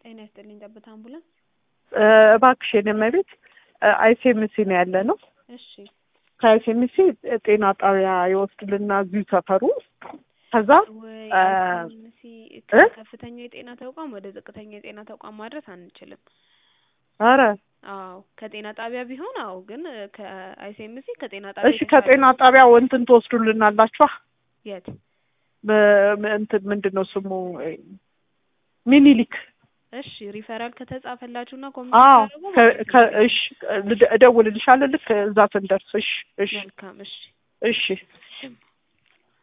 ጤና ይስጥልኝ ጠብታ አምቡላንስ። እባክሽ የኔ እመቤት አይሴምሲ ነው ያለ ነው። እሺ ከአይሴምሲ ጤና ጣቢያ ይወስዱልና እዚሁ ሰፈሩ ከዛ ወይ አ- አይሲኤምሲ እ? ከከፍተኛ የጤና ተቋም ወደ ዝቅተኛ የጤና ተቋም ማድረስ አንችልም። አረ አዎ ከጤና ጣቢያ ቢሆን አዎ፣ ግን ከአይሲኤምሲ ከጤና ጣቢያ እሺ የተሻለ- ከጤና ጣቢያ እንትን ትወስዱልናላችኋ የት በ- እንትን ምንድን ነው ስሙ ሚኒሊክ እሺ ሪፈራል ከተጻፈላችሁና አዎ ኮሚኒኬት ከ- ከ- እሺ እደውልልሻለሁ ልክ እዛ ስንደርስ እሺ እሺ መልካም እሺ እሺ